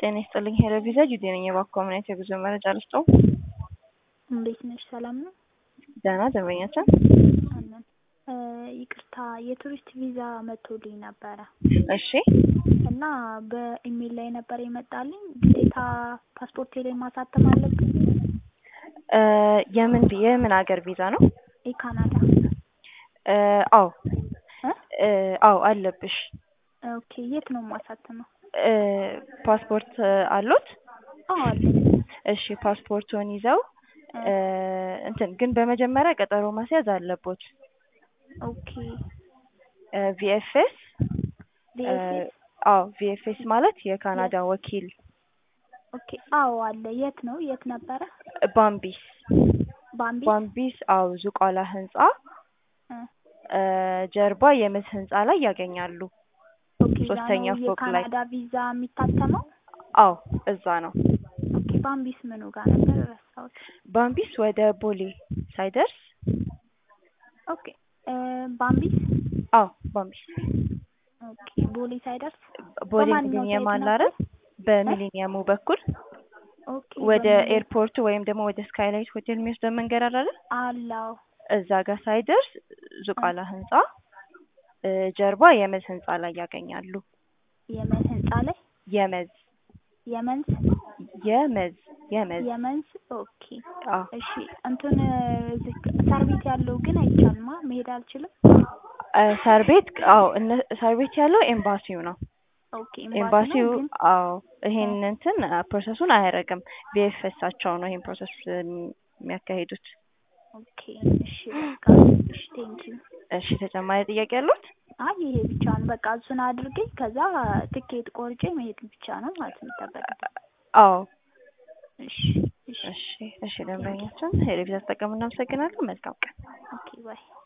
ጤና ይስጥልኝ ሄሎ ቪዛ ጁዴ ነኝ። የባኮ ምናይት የጉዞ መረጃ ልስጠው። እንዴት ነሽ? ሰላም ነው? ደህና ደንበኛችን አለን። ይቅርታ የቱሪስት ቪዛ መጥቶልኝ ነበረ እሺ እና በኢሜል ላይ ነበር የመጣልኝ። ግዴታ ፓስፖርቴ ላይ ማሳተም አለብኝ? እ የምን የምን ሀገር ቪዛ ነው? የካናዳ እ አዎ እ እ አዎ አለብሽ። ኦኬ የት ነው የማሳትመው? እ ፓስፖርት አሉት? አዎ አለኝ። እሺ ፓስፖርቱን ይዘው እ እንትን ግን በመጀመሪያ ቀጠሮ ማስያዝ አለቦት። ኦኬ ቪኤፍኤስ ቪኤፍኤስ አዎ ቪኤፍኤስ ማለት የካናዳ ወኪል ኦኬ አዎ አለ። የት ነው? የት ነበረ? ባምቢስ ባምቢ ባምቢስ አዎ ዝቋላ ህንጻ እ እ ጀርባ የምስ ህንጻ ላይ ያገኛሉ። ኦኬ ያ ሶስተኛ ነው ፎቅ ላይ የካናዳ ቪዛ የሚታተመው? አዎ እዛ ነው። ኦኬ ባምቢስ ምኑ ጋር ነበር? ረሳሁት። ባምቢስ ወደ ቦሌ ሳይደርስ ኦኬ እ ባምቢስ አዎ ባምቢስ ኦኬ ቦሌ ሳይደርስ ቦሌ በማንኛው ሚሊኒየም ሳይት አለ ነበር? አይደል? በሚሊኒየሙ በኩል ኦኬ ወደ በምን- ኤርፖርቱ ወይም ደግሞ ወደ ስካይላይት ሆቴል የሚወስደው መንገድ አለ አይደል? አላው እዛ ጋር ሳይደርስ ዝቋላ ህንጻ እ ጀርባ የመዝ ህንጻ ላይ ያገኛሉ። የመን ህንጻ ላይ የመዝ የመንስ የመዝ የመዝ የመንስ ኦኬ አዎ እሺ እንትን እዚህ ሳር ቤት ያለው ግን አይቻልማ መሄድ አልችልም። እ ሳር ቤት አዎ እነ ሳር ቤት ያለው ኤምባሲው ነው። ኦኬ ኤምባሲው ነው ግን አዎ ይሄን እንትን ፕሮሰሱን አያደርግም። ቪኤፍኤሳቸው ነው ይሄን ፕሮሰስ የሚያካሂዱት። ኦኬ እሺ በቃ እሺ ቴንኪው። እሺ ተጨማሪ ጥያቄ ያሉት? አይ ይሄ ብቻ ነው በቃ እሱን አድርጌ ከዛ ትኬት ቆርጬ መሄድ ብቻ ነው ማለት ነው የሚጠበቅብኝ። አዎ እሺ እሺ እሺ እሺ ደንበኛችን ሄሌቪዥን ተጠቀሙ እናመሰግናለን። መልካም ቀን። ኦኬ ባይ